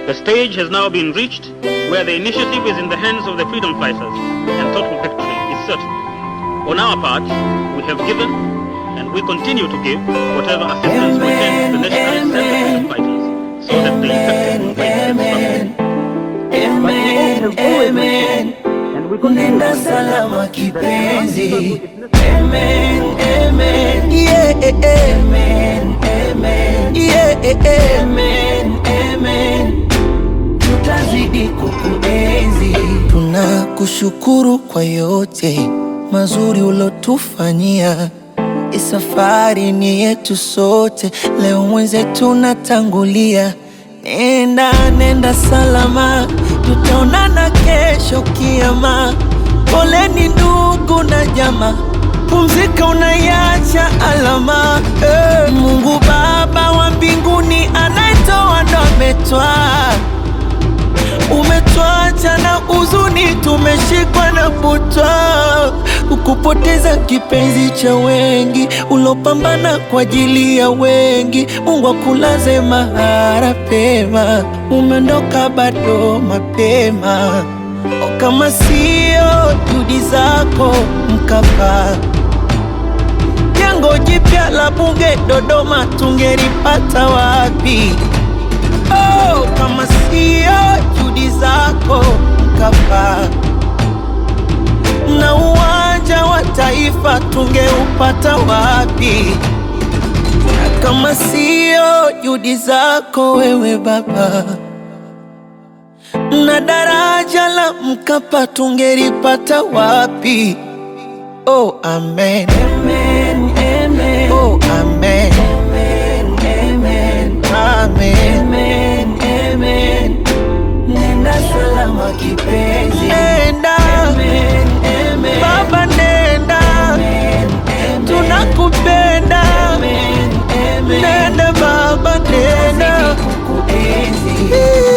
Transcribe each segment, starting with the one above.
The stage has now been reached where the initiative is in the hands of the freedom fighters and total victory is certain. On our part, we have given and we continue to give whatever assistance we can to the nationalists and the freedom fighters so that the effective fight can start. Amen, amen. Nenda salama kipenzi. Amen, amen. Yeah, amen, amen. Yeah, amen, amen. Tutazidi kukuenzi. Tunakushukuru kwa yote mazuri ulotufanyia. Hii safari ni yetu sote, leo mwenzetu natangulia. Nenda, nenda salama, tutaonana kesho kiama. Poleni ndugu na jamaa, pumzika, unaiacha alama. Eh, Mungu Baba wa mbinguni anayetoa ndo ametwaa umetwacha na huzuni, tumeshikwa na butwa, ukupoteza kipenzi cha wengi, ulopambana kwa ajili ya wengi. Mungu akulaze mahara pema, umeondoka bado mapema. O, kama sio juhudi zako Mkapa, jengo jipya la bunge Dodoma tungelipata wapi? Oh, kama sio juhudi zako Mkapa, na uwanja wa taifa tungeupata wapi? Na kama sio juhudi zako wewe Baba, na daraja la Mkapa tungelipata wapi? Oh, amen. Amen, amen. Oh, amen. Amen, amen. Amen. Amen, amen. Nenda salama kipenzi. Nenda. Amen, amen. Baba nenda. Amen, amen. Tunakupenda. Amen, amen. Nenda baba nenda. Kukuenzi.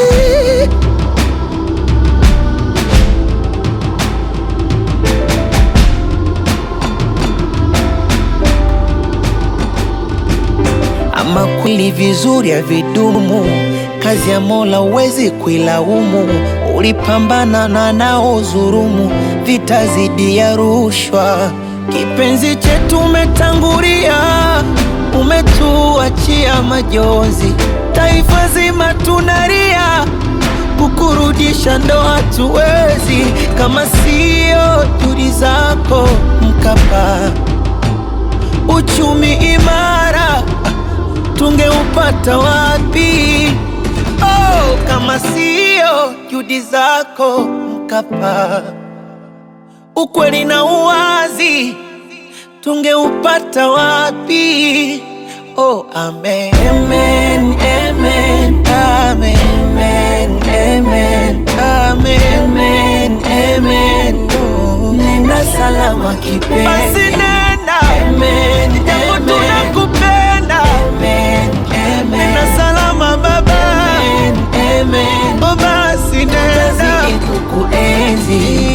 Ama kweli vizuri havidumu, kazi ya Mola huwezi kuilaumu. Ulipambana na naozurumu, vita zidi ya rushwa. Kipenzi chetu umetangulia, umetuachia majonzi. Taifa zima tunalia, kukurudisha ndo hatuwezi, kama sio juhudi zako Mkapa uchumi imara tungeupata wapi? Oh, kama sio juhudi zako Mkapa, ukweli na uwazi tungeupata wapi? Oh, amen. Amen, amen, amen, amen, amen, amen, amen, amen. Oh, nenda salama kipenzi. Basi nenda. Amen, japo tunakupenda. Amen, amen. Nenda salama baba. Amen, amen. Oh, basi nenda. Tutazidi kukuenzi.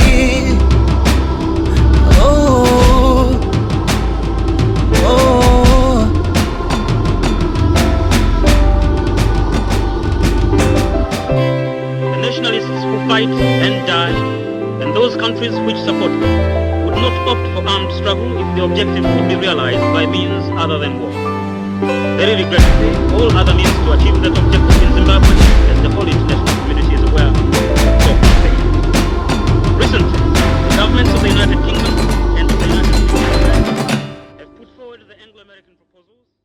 Oh, oh. The nationalists who fight and die, and those countries which support them, would not opt for armed struggle if the objective could be realized by means other than war. Very regrettably, all other means to achieve that objective in Zimbabwe, as the whole international community is aware, so failed. Recently, the governments of the United Kingdom and of the United States have put forward the Anglo-American proposals